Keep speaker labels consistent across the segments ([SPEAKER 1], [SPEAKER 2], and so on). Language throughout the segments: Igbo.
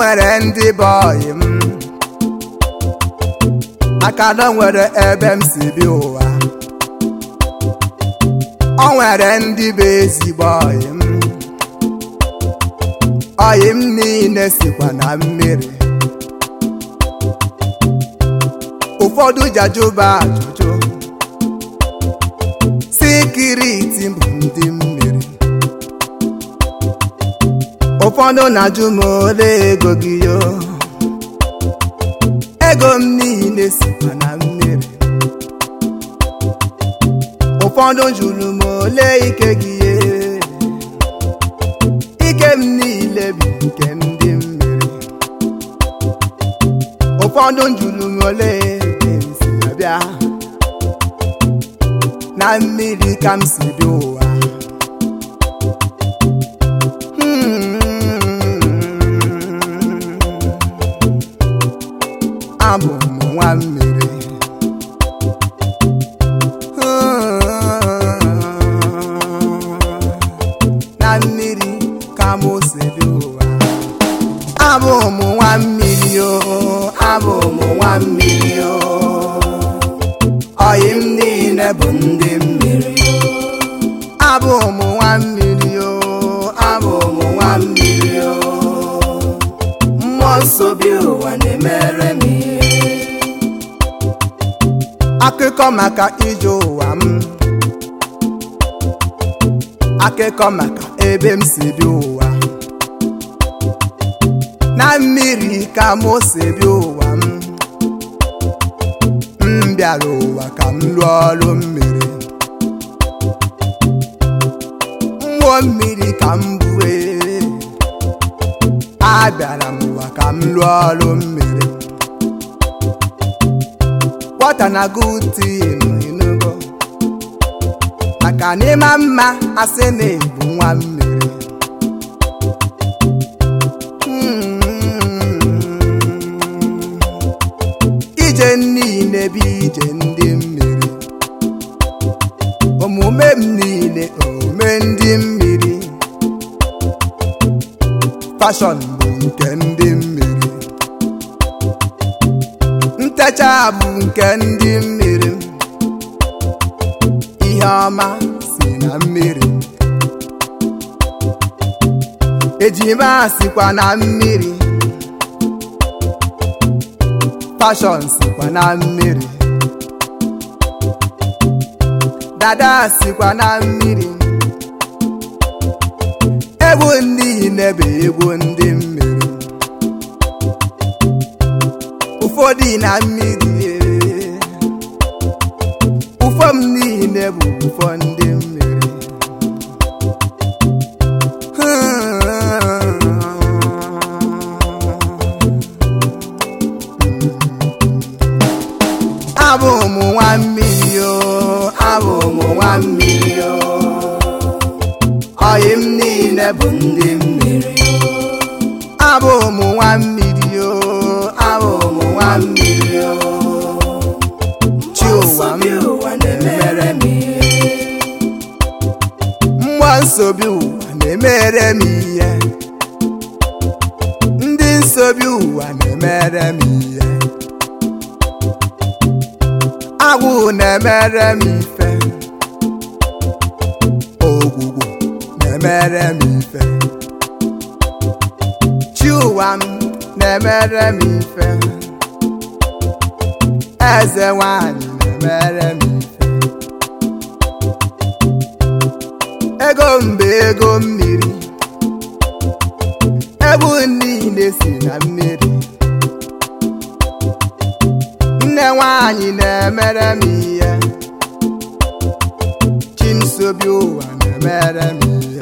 [SPEAKER 1] nwere ndị bọyị m aka na o nwere ebe m si bi ụwa o nwere ndị bụ ezigbo ọyị m ọyị m niile sikwa na mmiri ụfọdụ jajụba ajụjụ sikiriti bụ ndị mmiri ụfọdụ na-ajụ m ole ego gị yo ego m niile sikwa na mmiri ụfọdụ jụrụ m ole ike gị ye ike m niile bụ nke ndị mmiri ụfọdụ jụrụ m ole ebe m si abịa na mmiri ka m si dị ụwa abụ m nwa mmiri na mmiri ka m si dị ụwa abụ m nwa mmiri o abụ m nwa mmiri o ọyị m niile bụ ndị mmiri abụ m nwa mmiri o abụ m nwa mmiri o mmụọ nsọ bi ụwa na-emere m ihe akụkọ maka ije ụwa m akụkọ maka ebe m si bi ụwa na mmiri ka m si bi ụwa m m bịara ụwa ka m lụọ ọrụ mmiri mmụọ mmiri ka m bue abịara m ụwa ka m lụọ ọrụ mmiri wata na gutin enugo maka n'ịma mma asị na ebu nwa mmiri ije niile bụ ije ndị mmiri omume m niile omume ndị mmiri fashọn bụ nke ndị mmiri ntecha bụ nke ndị mmiri ihe ọma si na mmiri ejima sikwa na mmiri fashọn sikwa na mmiri dada sikwa na mmiri egwu niile bụ egwu ndị mmiri ụfọdụ na mmiri ụfọ m niile bụ ụfọ ndị mmiri abụ m nwa mmiri o abụ m nwa mmiri o ọyị m niile bụ ndị mmiri abụ m nwa mmiri o abụ m nwa mmiri o chi ụwa m na-emere m ihe mmụọ nsobi ụwa na-emere m ihe ndị nsobi ụwa na-emere m ihe agwụ na-emere m ife ogwugwu na-emere m ife chi ụwa m na-emere m ife eze nwanyị na-emere m ife ego mbe ego mmiri ebu niile si na mmiri nne nwanyị na-emere m ihe chinsobi ụwa na-emere m ihe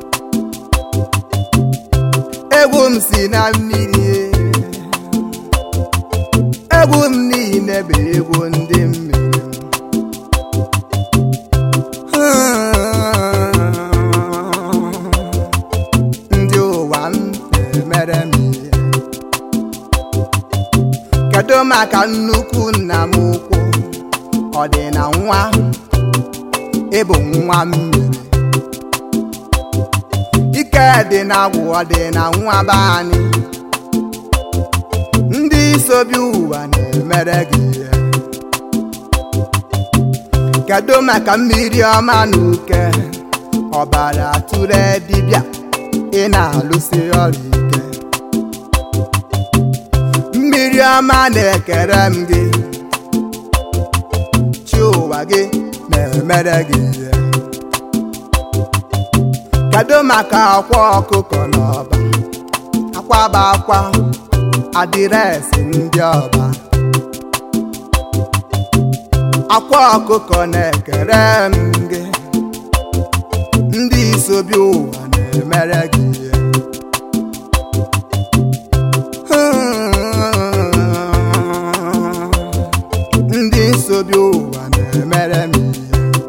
[SPEAKER 1] egwu m si na mmiri egwu m niile bụ egwu ndị mmiri ndị ụwa m na-emere m ihe kedu maka nnukwu nna m ukwu ọ dị na nwa ịbụ nwa mmiri ike dị na agwụ ọ dị na nwa be anyị sobi ụwa na-emere gị ihe kedu maka mmiri ọma na uke ọbara tụrụ dibịa ị na-alụsi ọrụ ike mmiri ọma na-ekere m gị chi ụwa gị na-emere gị ihe kedu maka akwa ọkụkọ n'ọba akwa bụ akwa adịresị ndị ọba akwa ọkụkọ na-ekere m gị ndị isobi ụwa na-emere gị ihe ndị nsobi ụwa na-emere m ihe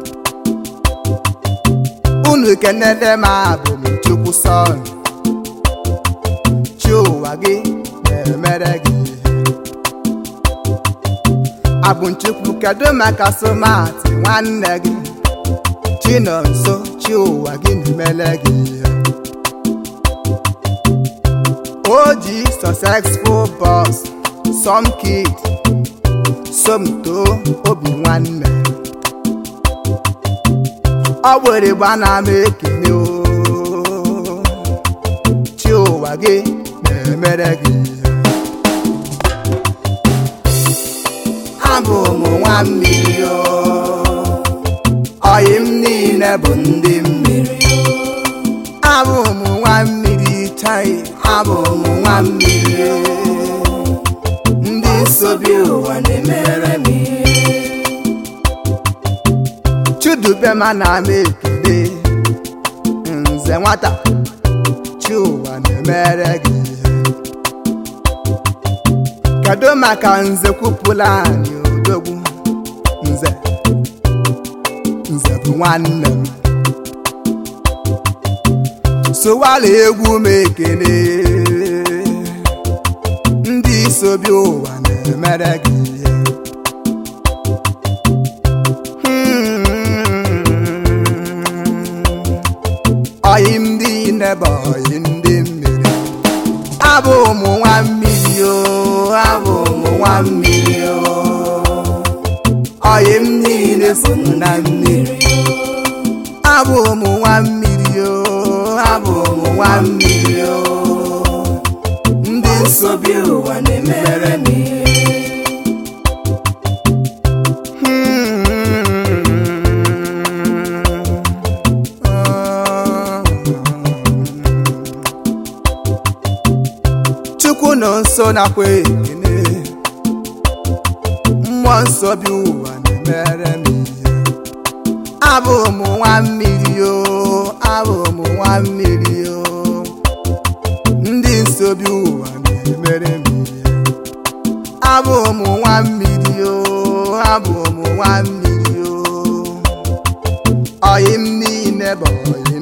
[SPEAKER 1] unu kenede m abụ m chukwu sọn chi ụwa gị na-emere gị ihe abụ nchukwu kedu maka somatị nwanne gị chi nọ nso chi ụwa gị na-emere gị ihe o ji successful boss some kid somto obi nwanne ọ were gbana m ekele o chi ụwa gị na-emere gị ihe abụ m nwa mmiri o ọyị m niile bụ ndị mmiri abụ m nwa mmiri chai abụ m nwa mmiri ndị nsobi ụwa na-emere m ihe chidubema na m ekele nze nwata chi ụwa na-emere gị ihe kedu maka nze kwupụla anyị odogwu nze nze bụ nwanne m sowala egwu m ekele ndị sobi ụwa na-emere gị ihe ọyị ndị nebe ọyị ndị mmiri abụ ụmụ nwa mmiri o abụ ụmụ nwa mmiri o ọyị m niile so na mmiri abụ ụmụ nwa mmiri o abụ ụmụ nwa mmiri o ndị nsobi ụwa na-emere m ihe chukwu nọ nso nakwa ekene mmụọ nsọ bi ụwa na-emere m ihe abụ m nwa mmiri o abụ m nwa mmiri o ndị nsobi ụwa na-emere m ihe abụ m nwa mmiri o abụ m nwa mmiri o ọyị m niile bụ ọyị